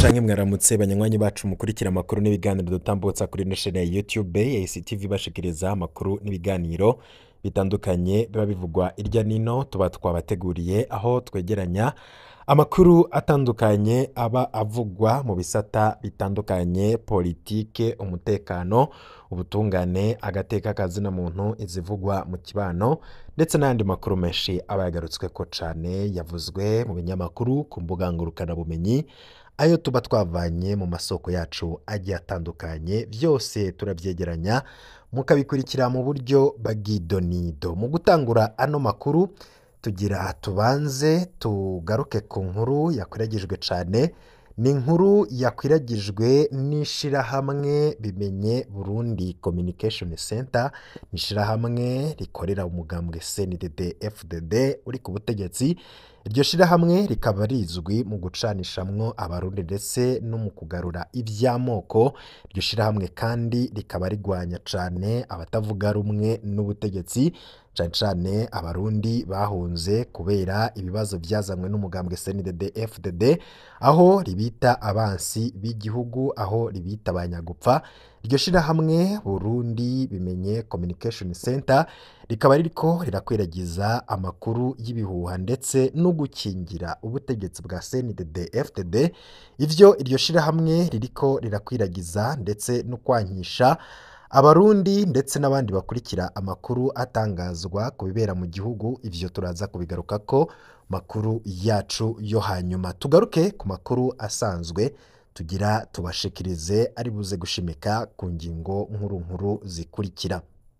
canke mwaramutse banywanyi bacu mukurikira amakuru n'ibiganiro dutambutsa kuri ino shene ya YouTube ACTV bashikiriza amakuru n'ibiganiro bitandukanye biba bivugwa irya nino tuba twabateguriye aho twegeranya amakuru atandukanye aba avugwa mu bisata bitandukanye politike umutekano ubutungane agateka kazina muntu izivugwa mu kibano ndetse n'ayandi makuru menshi aba yagarutsweko cane yavuzwe mu binyamakuru ku mbuga ngurukanabumenyi ayo tuba twavanye mu masoko yacu agiye atandukanye byose turabyegeranya mukabikurikira mu buryo bw'idonido mu gutangura ano makuru tugira tubanze tugaruke ku nkuru yakwiragijwe cyane ni inkuru yakwiragijwe n'ishirahamwe bimenye burundi communication center ni ishirahamwe rikorera umugambwe cndd fdd uri ku butegetsi iryo shirahamwe rikaba rizwi mu gucanishamwo abarundi ndetse no mu kugarura iby'amoko iryo shirahamwe kandi rikaba rigwanya cyane abatavuga rumwe n'ubutegetsi cyane cyane abarundi bahunze kubera ibibazo byazanywe n'umugambwe cndd fdd aho ribita abansi b'igihugu aho ribita abanyagupfa iryo shirahamwe burundi bimenye communication center rikaba ririko rirakwiragiza amakuru y'ibihuha ndetse no gukingira ubutegetsi bwa cndd fdd ivyo iryo shirahamwe ririko rirakwiragiza ndetse no kwankisha abarundi ndetse n'abandi bakurikira amakuru atangazwa ku bibera mu gihugu ivyo turaza kubigaruka ko makuru yacu yo hanyuma tugaruke ku makuru asanzwe tugira tubashikirize ari buze gushimika ku ngingo nkuru nkuru zikurikira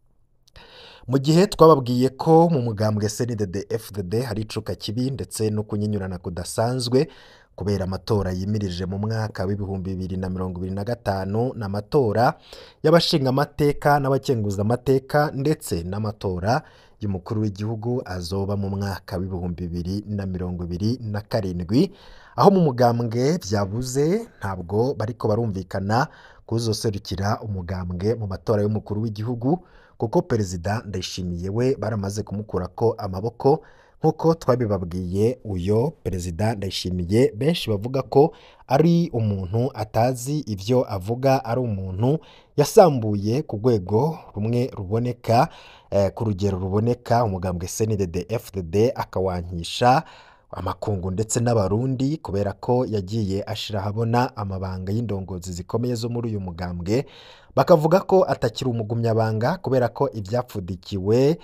mu gihe twababwiye ko mu mugambwe cndd fdd hari icuka kibi ndetse no kunyinyurana kudasanzwe kubera amatora yimirije mu mwaka w'ibihumbi bibiri na mirongo ibiri na gatanu n'amatora y'abashingamateka n'abakenguzamateka ndetse n'amatora y'umukuru w'igihugu azoba mu mwaka w'ibihumbi bibiri na mirongo ibiri na karindwi aho mu mugambwe byabuze ntabwo bariko barumvikana kuzoserukira umugambwe mu matora y'umukuru w'igihugu kuko perezida ndayishimiye we baramaze kumukurako amaboko nk'uko twabibabwiye uyo perezida ndayishimiye benshi bavuga ko ari umuntu atazi ibyo avuga ari umuntu yasambuye ku rwego rumwe ruboneka ku rugero ruboneka umugambwe cndd fdd akawankisha amakungu ndetse n'abarundi kubera ko yagiye ashira ahabona amabanga y'indongozi zikomeye zo muri uyu mugambwe bakavuga ko atakiri umugumyabanga kubera ko ibyapfudikiwe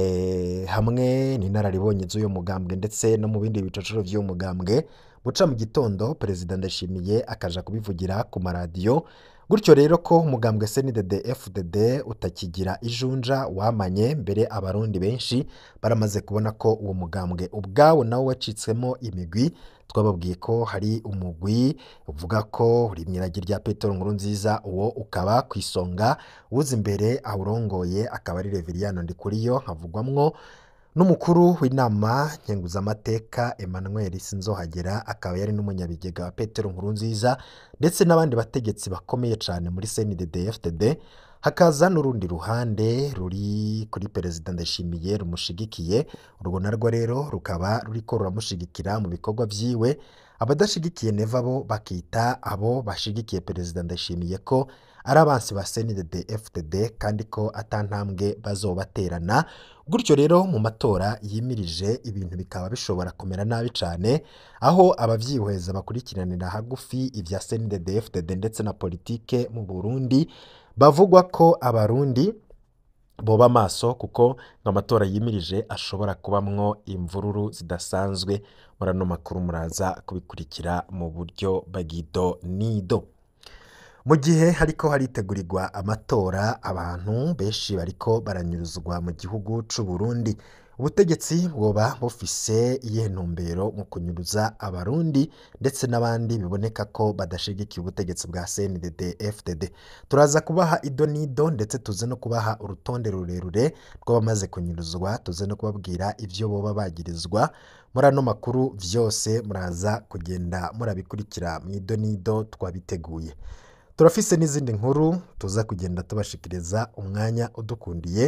hamwe n'inararibonye z'uyu mugambwe ndetse no mu bindi bicocoro by'uyu mugambwe buca mu gitondo perezida ndashimiye akaja kubivugira ku maradiyo gutyo rero ko umugambwe cndd fdd utakigira ijunja wamanye mbere abarundi benshi baramaze kubona ko uwo mugambwe ubwawo nawo wacitsemo imigwi twababwiye ko hari umugwi uvuga ko uri mu iragi rya petero nkuru nziza uwo ukaba ku isonga uza imbere awurongoye akaba ari reveriyano ndikuriyo havugwamwo n'umukuru w'inama nkenguzamateka emmanuel sinzohagera akaba yari n'umunyabigega wa petero nkuru nziza ndetse n'abandi bategetsi bakomeye cyane muri cndd fdd hakaza n'urundi ruhande ruri kuri perezida ndashimiye rumushigikiye urwo narwo rero rukaba ruriko ruramushigikira mu bikorwa byiwe abadashigikiye neva bo bakita abo bashigikiye perezida ndashimiye ko ari abansi ba cndd fdd kandi ko atantambwe bazobaterana gutyo rero mu matora yimirije ibintu bikaba bishobora kumera nabi cyane aho abavyihweza bakurikiranira hagufi ibya cndd fdd ndetse na politike mu burundi bavugwa ko abarundi boba amaso kuko amatora yimirije ashobora kubamwo imvururu zidasanzwe muri ano makuru muraza kubikurikira mu buryo bagido nido mu gihe hariko haritegurirwa amatora abantu benshi bariko baranyuruzwa mu gihugu c'u Burundi ubutegetsi bwoba bufise iyihe ntumbero mu kunyuruza abarundi ndetse n'abandi biboneka ko badashigikiye ubutegetsi bwa CNDD FDD turaza kubaha ido n'ido ndetse tuze no kubaha urutonde rurerure rw'abamaze kunyuruzwa tuze no kubabwira ivyo boba bagirizwa muri ano makuru vyose muraza kugenda murabikurikira mu ido n'ido twabiteguye turafise n'izindi nkuru tuza kugenda tubashikiriza umwanya udukundiye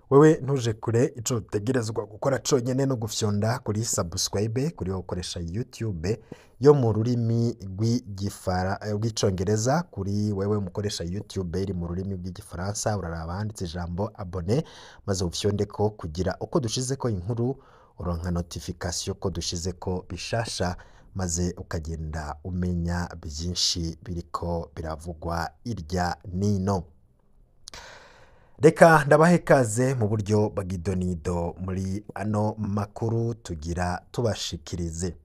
wewe ntuje kure ico utegerezwa gukora conyene no gufyonda kuri subscribe kuri wowe ukoresha youtube yo mu rurimi rw'igifara eh, rw'icongereza kuri wewe mukoresha youtube iri mu rurimi rw'igifaransa uraraba handitse ijambo abone maze ufyondeko kugira uko dushizeko inkuru uronka notification ko dushizeko bishasha maze ukagenda umenya byinshi biriko biravugwa irya nino reka ndabahe ikaze mu buryo bw'idonido muri ano makuru tugira tubashikirize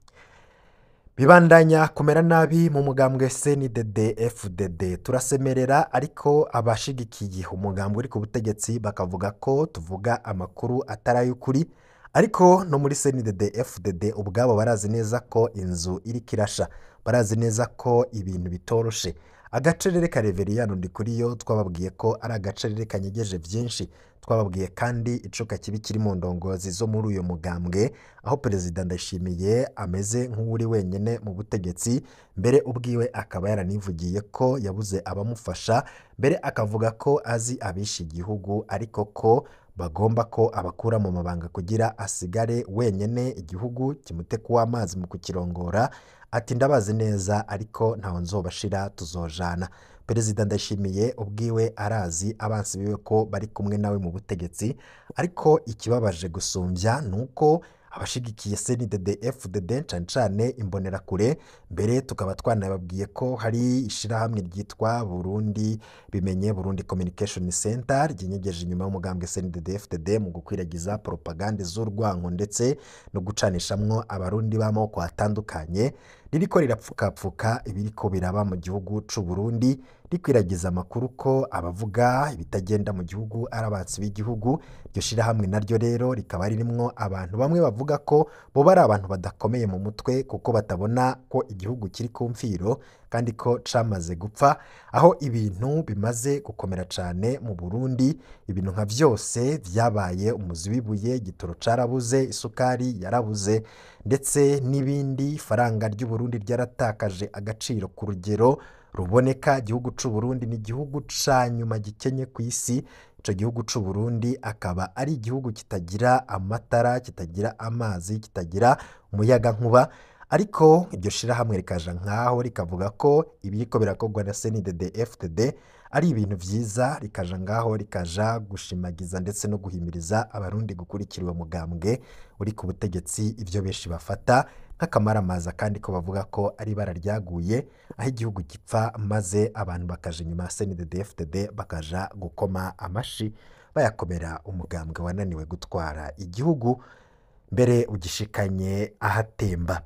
bibandanya kumera nabi mu mugambwe CNDD FDD turasemerera ariko abashigikiye umugambwe uri ku butegetsi bakavuga ko tuvuga amakuru atari ay'ukuri ariko no muri CNDD FDD ubwabo barazi neza ko inzu iriko irasha barazi neza ko ibintu bitoroshe agacerere ka reveriyano ndi kuri yo twababwiye ko ari agacerere kanyegeje byinshi twababwiye kandi icuka kibi kiri mu ndongozi zo muri uyu mugambwe aho perezida ndayishimiye ameze nk'uri wenyine mu butegetsi mbere ubwiwe akaba yaranivugiye ko yabuze abamufasha mbere akavuga ko azi abishe igihugu ariko ko bagomba ko abakura mu mabanga kugira asigare wenyine igihugu kimute kuwa amazi mu kukirongora ati ndabazi neza ariko ntawe nzobashira tuzojana perezida ndashimiye ubwiwe arazi abansi biwe ko bari kumwe nawe mu butegetsi ariko ikibabaje gusumbya ni uko abashigikiye CNDD FDD cane cane imbonerakure mbere tukaba twanababwiye ko hari ishirahamwe ryitwa Burundi bimenye Burundi Communication Center ryinyegeje inyuma y'umugambwe CNDD FDD mu gukwiragiza propagande z'urwango ndetse no gucanishamwo abarundi b'amoko atandukanye ririko rirapfukapfuka ibiriko biraba mu gihugu c'u Burundi rikwiragiza amakuru ko abavuga ibitagenda mu gihugu ari abatsi b'igihugu iryo shirahamwe naryo rero rikaba ririmwo abantu bamwe bavuga ko boba ari abantu badakomeye mu mutwe kuko batabona ko igihugu kiri ku mfiro kandi ko camaze gupfa aho ibintu bimaze gukomera cane mu Burundi ibintu nka vyose vyabaye umuzi w'ibuye igitoro carabuze isukari yarabuze ndetse n'ibindi faranga ry'u Burundi ryaratakaje agaciro ku rugero ruboneka igihugu c'u Burundi ni igihugu ca nyuma gikenye ku isi ico gihugu c'u Burundi akaba ari igihugu kitagira amatara kitagira amazi kitagira umuyaga nkuba ariko iryo shirahamwe rikaja nkaho rikavuga ko ibiriko birakorwa na CNDD FDD ari ibintu vyiza rikaja ngaho rikaja gushimagiza ndetse no guhimiriza abarundi gukurikira uwo mugambwe uri ku butegetsi ivyo benshi bafata nk'akamaramaza kandi ko bavuga ko ari ibara ryaguye aho igihugu gipfa maze abantu bakaja inyuma ya CNDD FDD bakaja gukoma amashi bayakomera umugambwe wananiwe gutwara igihugu mbere ugishikanye ahatemba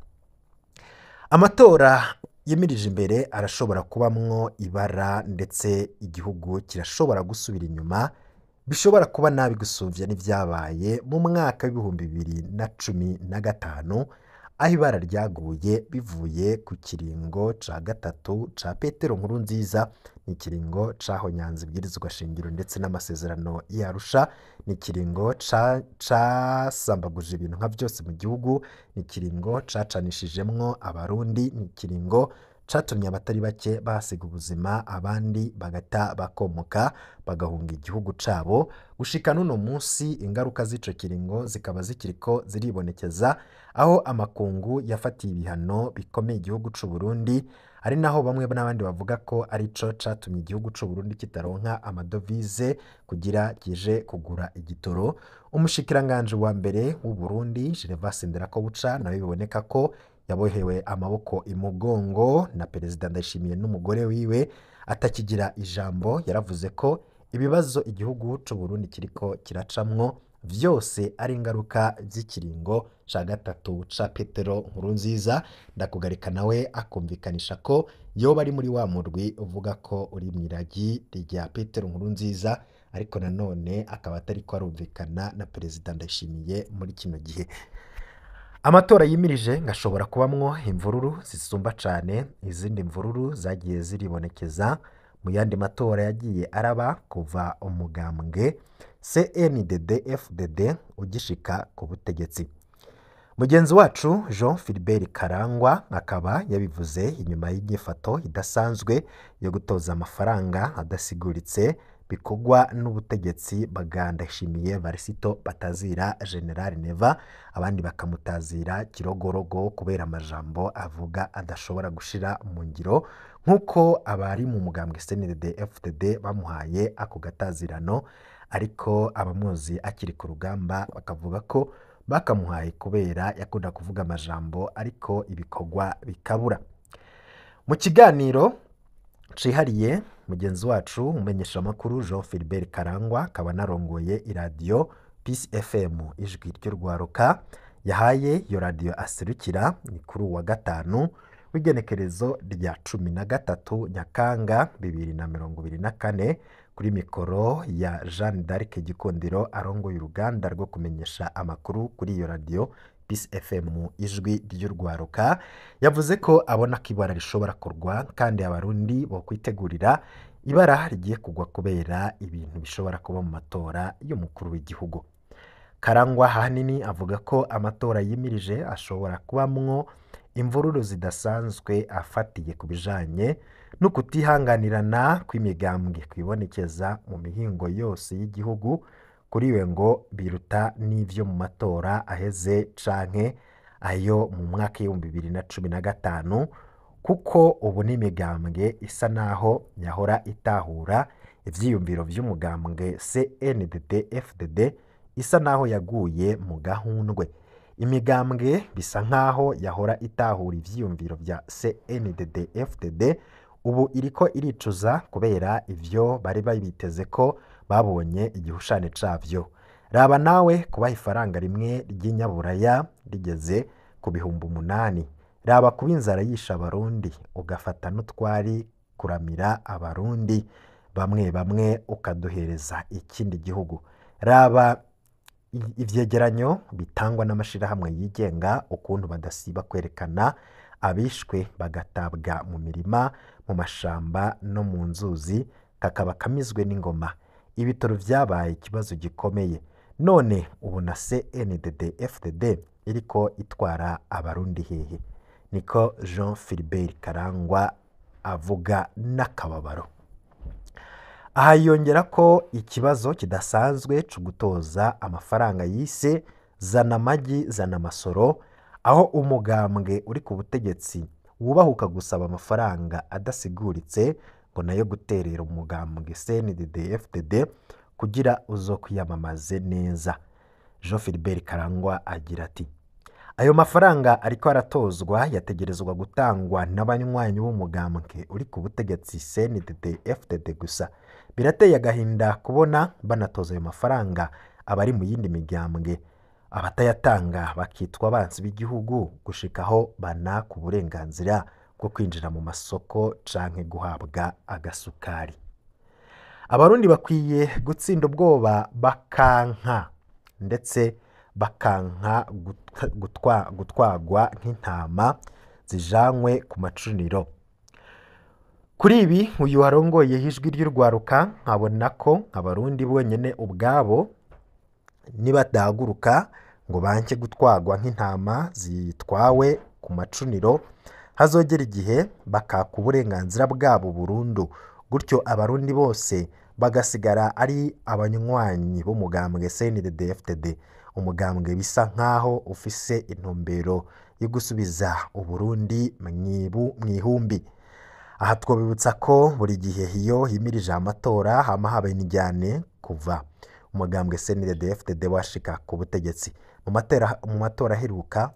amatora yimirije imbere arashobora kubamwo ibara ndetse igihugu kirashobora gusubira inyuma bishobora kuba nabi gusuvya n'ivyabaye mu mwaka w'ibihumbi bibiri na cumi na gatanu aho ibara ryaguye bivuye ku kiringo ca gatatu ca petero nkuru nziza ni ikiringo cahonyanze ibwirizwa shingiro ndetse n'amasezerano yarusha ni ikiringo casambaguje ibintu nka vyose mu gihugu ni ikiringo cacanishijemwo abarundi ni ikiringo catumye abatari bake bahasiga ubuzima abandi bagata bakomoka bagahunga igihugu cabo gushika n'uno munsi ingaruka z'ico kiringo zikaba zikiriko ziribonekeza aho amakungu yafatiye ibihano bikomeye igihugu c'u Burundi ari naho bamwe n'abandi bavuga ko arico catumye igihugu c'u Burundi kitaronka amadovize kugira kije kugura igitoro umushikiranganje wa mbere w'u Burundi Gervas Nderakobuca nawe biboneka ko yabohewe amaboko imugongo na perezida Ndayishimiye n'umugore wiwe atakigira ijambo yaravuze ko ibibazo igihugu c'u Burundi kiriko kiracamwo vyose ari ingaruka z'ikiringo ca gatatu ca Petero Nkurunziza ndakugarika nawe akumvikanisha ko yoba ari muri wa murwi uvuga ko uri mw'iragi rya Petero Nkurunziza ariko nanone akaba atariko arumvikana na perezida Ndayishimiye muri kino gihe amatora yimirije ngashobora kubamwo imvururu zisumba cane izindi mvururu zagiye ziribonekeza mu yandi matora yagiye araba kuva umugambwe CNDD FDD ugishika ku butegetsi mugenzi wacu Jean Philbert Karangwa akaba yabivuze inyuma y'inyifato idasanzwe yo gutoza amafaranga adasiguritse bikorwa n'ubutegetsi bwa Ndayishimiye Varisito batazira General Neva abandi bakamutazira Kirogorogo kubera amajambo avuga adashobora gushira mu ngiro nk'uko abari mu mugambwe CNDD FDD bamuhaye ako gatazirano ariko abamuzi akiri ku rugamba bakavuga ko bakamuhaye kubera yakunda kuvuga amajambo ariko ibikorwa bikabura mu kiganiro cihariye mugenzi wacu umumenyeshamakuru Jean Philbert Karangwa akaba anarongoye iradiyo Peace FM ijwi ry'urwaruka yahaye iyo radiyo aserukira ni kuri uwa gatanu w'igenekerezo rya cumi na gatatu Nyakanga bibiri na mirongo ibiri na kane kuri mikoro ya Jeanne d'Arc Gikundiro arongoye uruganda rwo kumenyesha amakuru kuri iyo radiyo Peace FM ijwi ry'urwaruka yavuze ko abona ko ibara rishobora kurwa kandi abarundi bo kwitegurira ibara rigiye kugwa kubera ibintu bishobora kuba mu matora y'umukuru w'igihugu karangwa ahanini avuga ko amatora yimirije ashobora kubamwo imvururu zidasanzwe afatiye ku bijanye no kutihanganirana kw'imigambwe kwibonekeza mu mihingo yose y'igihugu kuri we ngo biruta n'ivyo mu matora aheze canke ayo mu mwaka w'ibihumbi bibiri na cumi na gatanu kuko ubu n'imigambwe isa naho yahora itahura ivyiyumviro vy'umugambwe CNDD FDD isa naho yaguye mu gahundwe imigambwe bisa nkaho yahora itahura ivyiyumviro vya CNDD FDD ubu iriko iricuza kubera ivyo bari babiteze ko babonye igihushane cavyo raba nawe kubaha ifaranga rimwe ry'inyaburaya rigeze ku bihumbi umunani raba kuba inzara yisha abarundi ugafata n'utwari kuramira abarundi bamwe bamwe ukaduhereza ikindi gihugu raba ivyegeranyo bitangwa n'amashirahamwe yigenga ukuntu badasiba kwerekana abishwe bagatabwa mu mirima mu mashamba no mu nzuzi kakaba kamizwe n'ingoma ibitaro vyabaye ikibazo gikomeye none ubu na CNDD FDD iriko itwara abarundi hehe niko Jean Philbert Karangwa avuga n'akababaro aha yongera ko ikibazo kidasanzwe cyo gutoza amafaranga yise zana amagi zana amasoro aho umugambwe uri ku butegetsi wubahuka gusaba amafaranga adasiguritse ngo nayo guterera umugambwe CNDD FDD kugira uzo kwiyamamaze neza Jean Philbert Karangwa agira ati ayo mafaranga ariko aratozwa yategerezwa gutangwa n'abanywanyi b'umugambwe uri ku butegetsi CNDD FDD gusa birateye agahinda kubona banatoza ayo mafaranga abari mu yindi migambwe abatayatanga bakitwa abansi b'igihugu gushikaho banaka uburenganzira bwo kwinjira mu masoko canke guhabwa agasukari abarundi bakwiye gutsinda ubwoba bakanka ndetse bakanka gutwagwa nk'intama zijanywe ku macuniro kuri ibi uyu warongoye ijwi ry'urwaruka nkabona ko abarundi bonyine ubwabo nibadahaguruka ngo banke gutwagwa nk'intama zitwawe ku macuniro hazogera igihe bakaka uburenganzira bwabo burundu gutyo abarundi bose bagasigara ari abanywanyi b'umugambwe CNDD FDD umugambwe bisa nkaho ufise intumbero yo gusubiza uburundi mu ihumbi aha twabibutsa ko buri gihe iyo himirije amatora hama habaye n'ijyane kuva umugambwe CNDD FDD washika ku butegetsi mu matora aheruka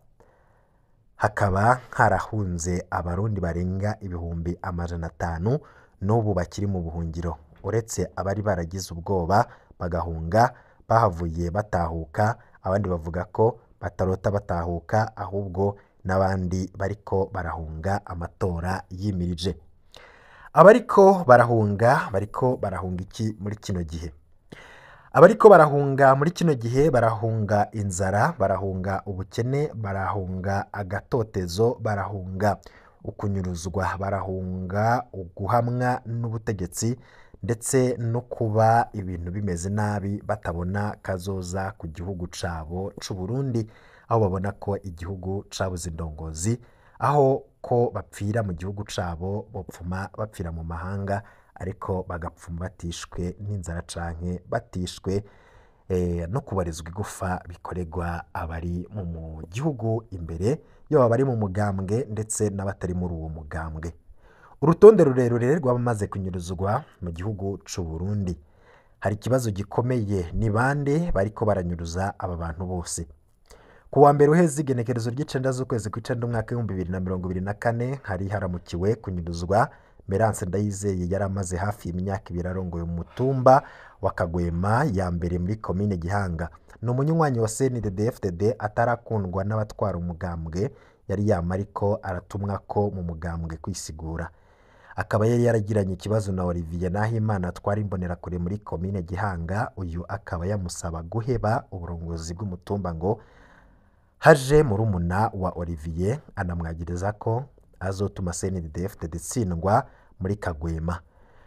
hakaba harahunze abarundi barenga ibihumbi amajana atanu n'ubu bakiri mu buhungiro uretse abari baragize ubwoba bagahunga bahavuye batahuka abandi bavuga ko batarota batahuka ahubwo n'abandi bariko barahunga amatora yimirije abariko barahunga bariko barahunga iki muri kino gihe abariko barahunga muri kino gihe barahunga inzara barahunga ubukene barahunga agatotezo barahunga ukunyuruzwa barahunga uguhamwa n'ubutegetsi ndetse no kuba ibintu bimeze nabi batabona kazoza ku gihugu cabo c'u Burundi aho babona ko igihugu cabuze indongozi aho ko bapfira mu gihugu cabo bopfuma bapfira mu mahanga ariko bagapfuma batishwe n'inzara canke batishwe eh, no kubarizwa igufa bikorerwa abari mu mu gihugu imbere yaba abari mu mugambwe ndetse n'abatari muri uwo mugambwe urutonde rurerure rw'abamaze kunyuruzwa mu gihugu c'u Burundi hari ikibazo gikomeye ni bande bariko baranyuruza aba bantu bose ku wa mbere uheze igenekerezo ry'icenda z'ukwezi kw'icenda umwaka w'ibihumbi bibiri na mirongo ibiri na kane hari haramukiwe kunyuruzwa Merance Ndayizeye yari amaze hafi y'imyaka ibiri arongoye umutumba wa Kagwema ya mbere muri komine Gihanga ni umunywanyi wa CNDD-FDD atarakundwa n'abatwara umugambwe yari yama ariko aratumwa ko mu mugambwe kwisigura akaba yari yaragiranye ikibazo na Olivier Nahimana atwara imbonerakure muri komine Gihanga uyu akaba yamusaba guheba uburongozi bw'umutumba ngo haje murumuna wa Olivier anamwagiriza ko azotuma CNDD-FDD itsindwa muri Kagwema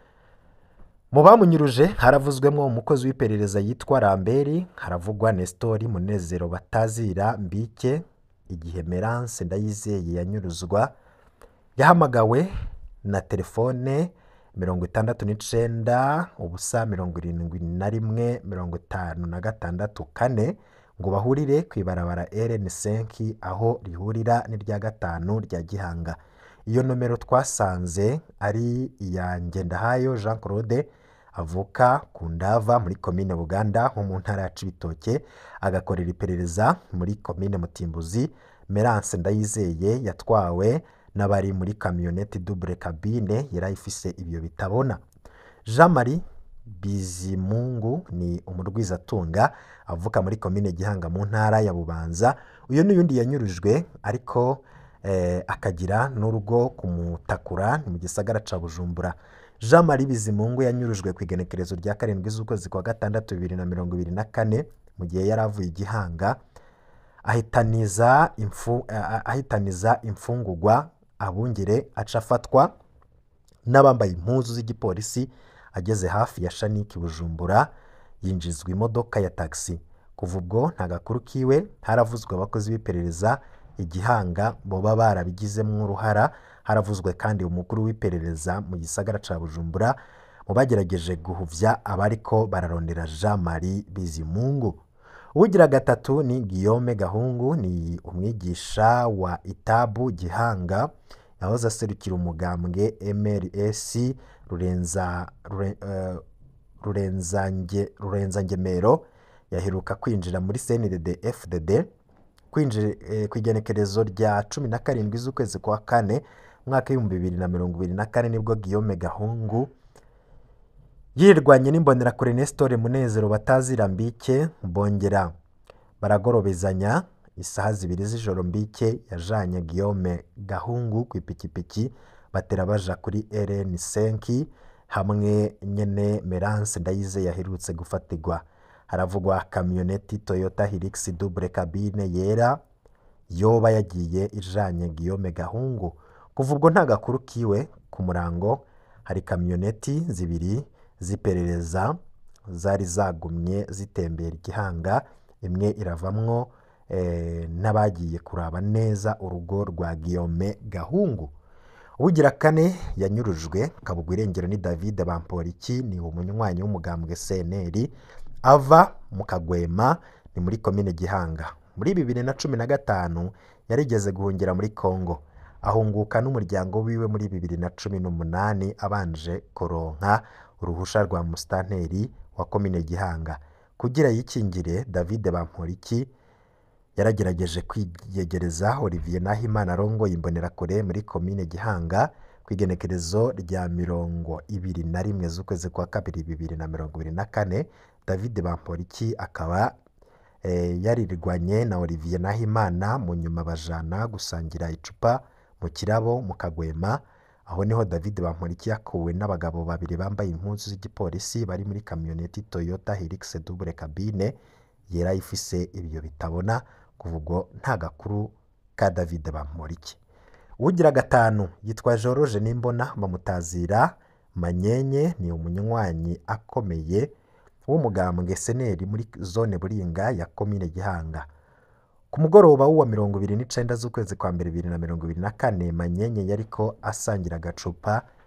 mu bamunyuruje haravuzwemo umukozi w'iperereza yitwa Ramberi haravugwa Nestori Munezero Batazira Mbike igihe Merance Ndayizeye yanyuruzwa yahamagawe na telefone mirongo itandatu n'icenda ubusa mirongo irindwi na rimwe mirongo itanu na gatandatu kane ngo bahurire ku ibarabara RN5 aho rihurira n'irya gatanu rya Gihanga iyo nomero twasanze ari iya Ngendahayo Jean Claude avuka ku Ndava muri komine Buganda ho mu ntara ya Cibitoke agakorera iperereza muri komine Mutimbuzi Merance Ndayizeye yatwawe n'abari muri kamyoneti double cabine yari ifise ibyo bitabona Jean Marie Bizimungu ni umurwizatunga avuka muri komine Gihanga mu ntara ya Bubanza uyu n'uyundi yanyurujwe ariko eh, akagira n'urugo kumutakura ni mu gisagara ca Bujumbura Jean Marie Bizimungu yanyurujwe ku igenekerezo rya karindwi z'ukwezi kwa gatandatu bibiri na mirongo ibiri na kane mu gihe yari avuye igihanga ahitaniza imfu, ah, ahitaniza imfungurwa abungere aca afatwa n'abambaye impuzu z'igipolisi ageze hafi ya Shaniki Bujumbura yinjizwa imodoka ya taxi kuva ubwo nta gakuru kiwe haravuzwe abakozi b'iperereza igihanga boba barabigizemo uruhara haravuzwe kandi umukuru w'iperereza mu gisagara ca Bujumbura mu bagerageje guhuvya abariko bararondera Jean Marie Bizimungu uwugira gatatu ni Guillaume Gahungu ni umwigisha wa Itabu Gihanga yahoze aserukira umugambwe MRS Rurenza Rure- eh, Rurenzange Rurenzangemero yaheruka kwinjira muri CNDD FDD kwinjira eh, ku igenekerezo rya cumi na karindwi z'ukwezi kwa kane umwaka w'ibihumbi bibiri na mirongo ibiri na kane nibwo Guillaume Gahungu yirwanye n'imbonerakure Nestor Munezero batazira Mbike bongera baragorobezanya isaha zibiri z'ijoro Mbike yajanye Guillaume Gahungu ku ipikipiki batera baja kuri RN5 hamwe nyene Merance Ndayize yaherutse gufatirwa haravugwa kamyoneti Toyota Hilux double cabine yera yoba yagiye ijanye Guillaume Gahungu kuva ubwo nta gakuru kiwe ku murango hari kamyoneti zibiri z'iperereza zari zagumye zitembera igihanga imwe iravamwo eh, n'abagiye kuraba neza urugo rwa Guillaume Gahungu ubugira kane yanyurujwe kabugwa irengero ni David Bamporiki ni umunywanyi w'umugambwe CNL ava mu Kagwema ni muri komine Gihanga muri bibiri na cumi na gatanu yarigeze guhungira muri Congo ahunguka n'umuryango wiwe muri bibiri na cumi n'umunani abanje kuronka uruhusha rwa musitanteri wa komine Gihanga kugira yikingire David Bamporiki yaragerageje kwiyegereza Olivier Nahimana arongoye imbonerakure muri komine Gihanga ku igenekerezo rya mirongo ibiri na rimwe z'ukwezi kwa kabiri bibiri na mirongo ibiri na kane David Bamporiki akaba eh, yarirwanye na Olivier Nahimana mu nyuma bajana gusangira icupa mu kirabo mu Kagwema aho niho David Bamporiki yakuwe n'abagabo babiri bambaye impuzu z'igipolisi bari muri kamyoneti Toyota Hilux double cabine yera ifise ibiyo bitabona kuva ubwo nta gakuru ka David Bamporiki ugira gatanu yitwa George Nimbona bamutazira Manyenye ni umunywanyi akomeye w'umugambwe seneri muri zone Buringa ya komine Gihanga ku mugoroba w'uwa mirongo ibiri n'icenda z'ukwezi kwa mbere bibiri na mirongo ibiri na kane Manyenye yariko asangira agacupa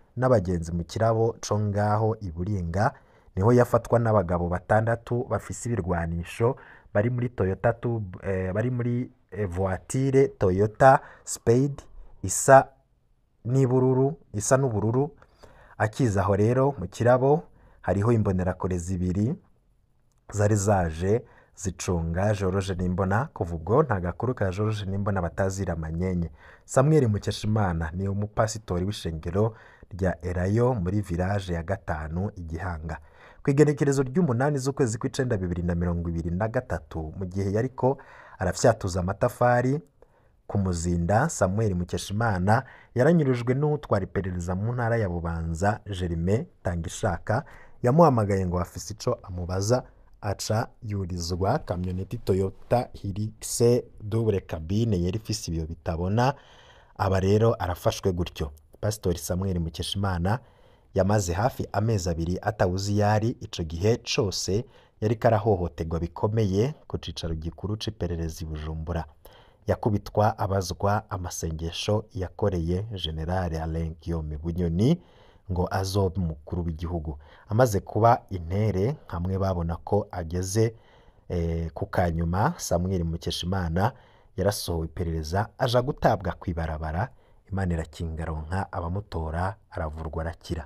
n'abagenzi mu kirabo co ngaho i Buringa niho yafatwa n'abagabo batandatu bafise ibirwanisho bari muri Toyota Tub, eh, bari muri eh, voiture Toyota Spade isa n'ibururu isa n'ubururu akiza aho rero mu kirabo hariho imbonerakure zibiri zari zaje zicunga George Nimbona kuva ubwo nta gakuru ka George Nimbona batazira amanyenye Samuel Mukeshimana ni umupasitori w'ishengero rya Erayo muri village ya gatanu igihanga ku igenekerezo ry'umunani z'ukwezi kw'icenda bibiri na mirongo ibiri na gatatu mu gihe yariko arafyatuza amatafari ku muzinda Samuel Mukeshimana yaranyurujwe n'utwara iperereza mu ntara ya Bubanza Jerime Tangishaka yamuhamagaye ngo afise ico amubaza aca yurizwa kamyoneti Toyota Hilux double cabine yari ifise ibiyo bitabona aba rero arafashwe gutyo Pastori Samuel Mukeshimana yamaze hafi amezi abiri atawuzi iyo ari ico gihe cose yariko arahohoterwa bikomeye ku cicaro gikuru c'iperereza i Bujumbura yakubitwa abazwa amasengesho yakoreye General Alain Guillaume Bunyoni ngo azobe umukuru w'igihugu amaze kuba intere hamwe babona ko ageze eh, ku kanyuma Samuel Mukeshimana yarasohowe iperereza aja gutabwa kw'ibarabara Imana irakinga aronka abamutora aravurwa arakira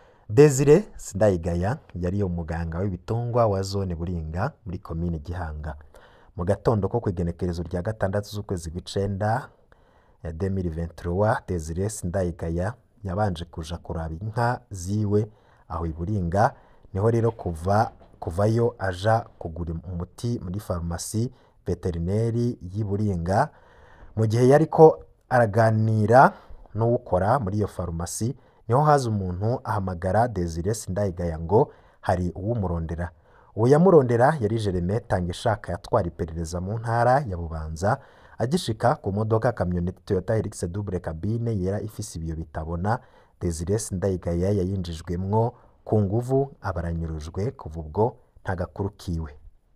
Desire Sindayigaya yari umuganga w'ibitungwa wa zone Buringa muri komine Gihanga mu gatondo ko kw'igenekerezo rya gatandatu z'ukwezi kw'icenda ya 2023 Desire Sindayigaya yabanje kuja kuraba inka ziwe aho i Buringa niho rero kuva kuvayo aja kugura umuti muri farumasi veterineri y'i Buringa mu gihe yariko araganira n'uwukora muri iyo farumasi niho haza umuntu ahamagara Desire Sindayigaya ngo hari uwumurondera uwo yamurondera yari Jereme Tangishaka yatwara iperereza mu ntara ya Bubanza agishika ku modoka kamyoneti Toyota Hilux double cabine yera ifise ibiyo bitabona Desire Sindayigaya yayinjijwemwo ku nguvu abaranyurujwe kuva ubwo nta gakuru kiwe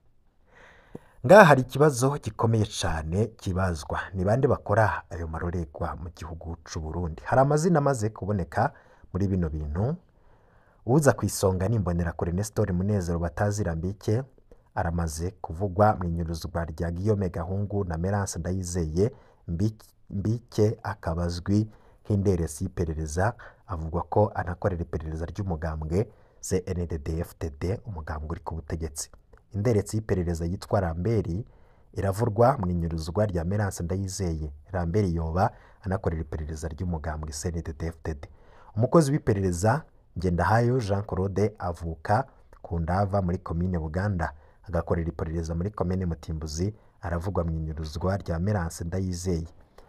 ngaha hari ikibazo gikomeye cane kibazwa ni bande bakora ayo maroregwa mu gihugu c'u Burundi hari amazina amaze kuboneka muri bino bintu uza ku isonga ni imbonerakure Nestor Munezero batazirambike aramaze kuvugwa mu inyuruzwa rya Guillaume Gahungu na Merance Ndayizeye Mbi- Mbike akabazwi nk'inderesi y'iperereza avugwa ko anakorera iperereza ry'umugambwe CNDD-FDD umugambwe uri ku butegetsi inderetsi y'iperereza yitwa Ramberi iravurwa mu inyuruzwa rya Merance Ndayizeye Ramberi yoba anakorera iperereza ry'umugambwe CNDD-FDD umukozi w'iperereza Ngendahayo Jean Claude avuka ku Ndava muri komine Buganda agakorera iperereza muri komine Mutimbuzi aravugwa mu inyuruzwa rya Merance Ndayizeye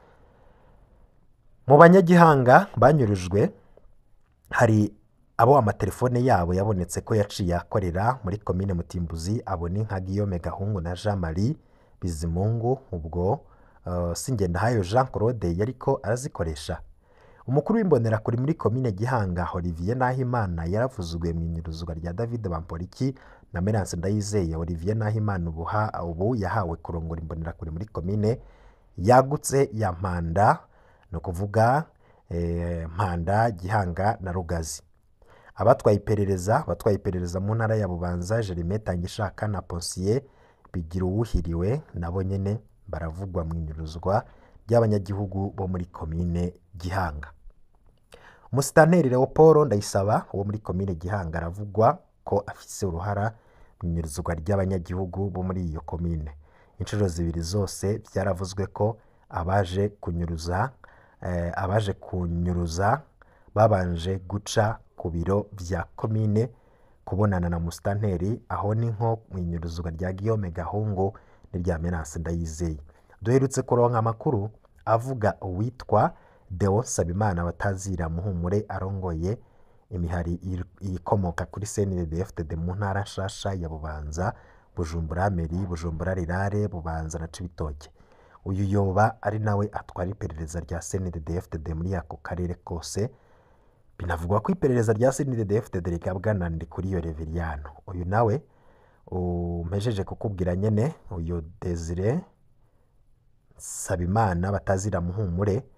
mu banyagihanga banyurujwe hari abo amatelefone yabo yabonetse ko yaciye akorera muri komine Mutimbuzi abo ni nka Guillaume Gahungu na Jean Marie Bizimungu ubwo uh, Singendahayo Jean Claude yariko arazikoresha umukuru w'imbonerakure muri komine Gihanga Olivier Nahimana yaravuzwe mu inyuruzwa rya David Bamporiki na Merance Ndayizeye Olivier Nahimana ubuha ubu yahawe kurongora imbonerakure muri komine yagutse ya Mpanda ni ukuvuga eh, Mpanda Gihanga na Rugazi abatwaye iperereza abatwaye iperereza mu ntara ya Bubanza Jerime Tangishaka na Ponsier bigira uwuhiriwe nabo nyene baravugwa mu inyuruzwa ry'abanyagihugu bo muri komine Gihanga Umusitanteri Leopold Ndayisaba wo muri komine Gihanga aravugwa ko afise uruhara mu inyuruzwa ry'abanyagihugu bo muri iyo komine inshuro zibiri zose byaravuzwe ko abaje kunyuruza eh, abaje kunyuruza babanje guca ku biro vya komine kubonana na musitanteri aho ni nko mu inyuruzwa rya Guillaume Gahungu n'irya Menace Ndayizeye duherutse kuronka amakuru avuga uwitwa Deo Sabimana batazira muhumure arongoye imihari iri- ikomoka kuri CNDD-FDD mu ntara nshasha ya Bubanza Bujumbura Meri Bujumbura Rirare Bubanza na Cibitoke uyu yoba ari nawe atwara iperereza rya CNDD-FDD muri ako karere kose binavugwa ko iperereza rya CNDD-FDD rigabwa na Ndikuriyo Reveriyano uyu nawe umpejeje kukubwira nyene uyu Desire Sabimana batazira muhumure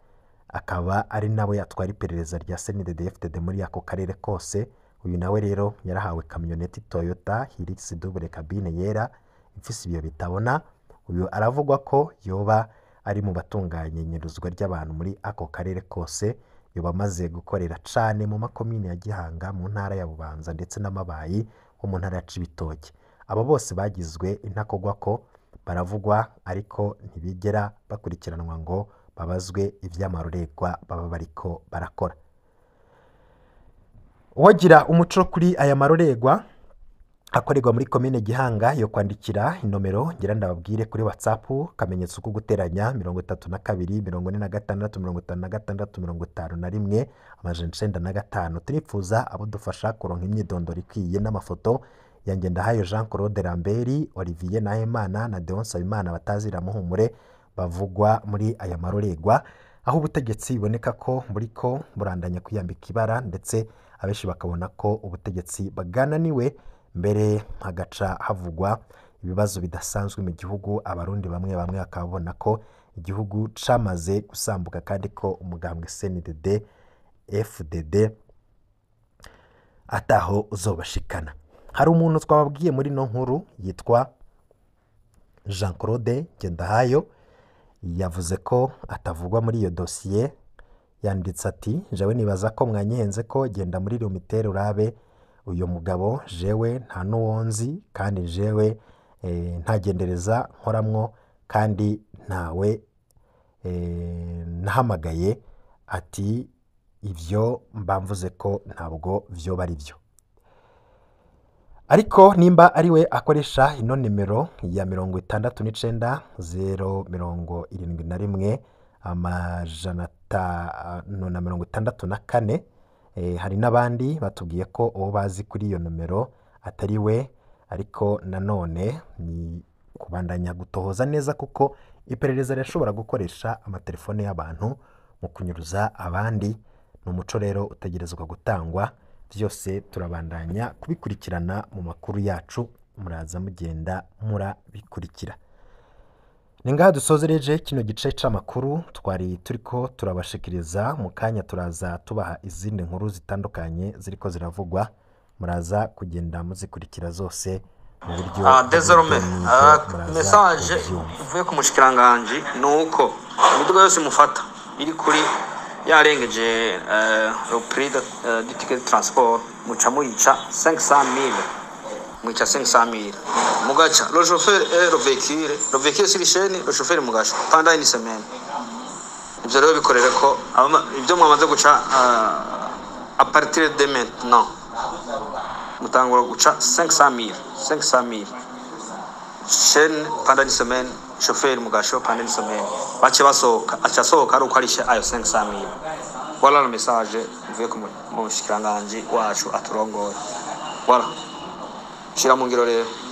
akaba ari nawe atwara iperereza rya CNDD-FDD muri ako karere kose uyu nawe rero yarahawe kamyoneti Toyota Hilux double cabine yera ifise ibiyo bitabona uyu aravugwa ko yoba ari mu batunganya inyeruzwa ry'abantu muri ako karere kose yoba amaze gukorera cane mu makomine ya Gihanga mu ntara ya Bubanza ndetse n'amabayi ho mu ntara ya Cibitoke abo bose bagizwe intakogwako baravugwa ariko ntibigera bakurikiranwa ngo babazwe ivy'amarorerwa baba bariko barakora uwagira umuco kuri aya marorerwa akorerwa muri komine Gihanga yo kwandikira inomero ngira ndababwire kuri WhatsApp kamenyetso ko guteranya mirongo itatu na kabiri mirongo ine na gatandatu mirongo itanu na gatandatu mirongo itanu na rimwe amajana icenda na gatanu turifuza abo dufasha kuronka imyidondoro ikwiye n'amafoto ya Ngendahayo Jean Claude Lambert Olivier Nahimana na Deon Nsabimana batazira muhumure bavugwa muri aya marorerwa aho ubutegetsi biboneka ko buriko burandanya kwiyambika ibara ndetse abenshi bakabona ko ubutegetsi bwananiwe mbere hagaca havugwa ibibazo bidasanzwe mu gihugu abarundi bamwe bamwe bakaba babona ko igihugu camaze gusambuka kandi ko umugambwe CNDD FDD ataho uzobashikana hari umuntu twababwiye muri no nkuru yitwa Jean Claude Ngendahayo yavuze ko atavugwa muri iyo dosiye yanditse ati jewe nibaza ko mwanyihenze ko genda muri rumitere urabe uyu mugabo jewe nta n'uwonzi kandi jewe eh, ntagendereza nkoramwo kandi ntawe eh, nahamagaye ati ivyo mbamvuze ko ntabwo vyoba ari byo ariko nimba ari we akoresha ino nimero ya mirongo itandatu n'icenda zero mirongo irindwi na rimwe amajana atanu na mirongo itandatu na kane eh, hari n'abandi batubwiye ko uwo bazi kuri iyo nomero atari we ariko nanone ni kubandanya gutohoza neza kuko iperereza rirashobora gukoresha amatelefone y'abantu mu kunyuruza abandi ni umuco rero utegerezwa gutangwa byose turabandanya kubikurikirana mu makuru yacu muraza mugenda murabikurikira ni ngaha dusozereje kino gice c'amakuru twari turiko turabashikiriza mu kanya turaza tubaha izindi nkuru zitandukanye ziriko ziravugwa muraza kugenda muzikurikira zose mu buryo Ah, désormais bw'ibyo ah, muraza message kuvyumva. ivuye ku mushikiranganji ni uko imiduga yose mufata iri kuri yarengeje eh, le prix de, eh, du ticket de transport muca muyica 500 000 muyica 500 000 mugaca le chauffeur et le véhicule le véhicule sur chaîne le chauffeur mugaca pendant une semaine ivyo rero bikorere ko abama- ibyo mwamaze guca ah, a partir de maintenant mutangura guca 500 000 500 000 chaîne pendant une semaine chauffeur mugasho pendant une semaine bace basohoka aca asohoka ari uko arishe ayo 500 000 voilà le message uvuye ku mu- mushikiranganji wacu aturongoye voilà shira mu ngiro rero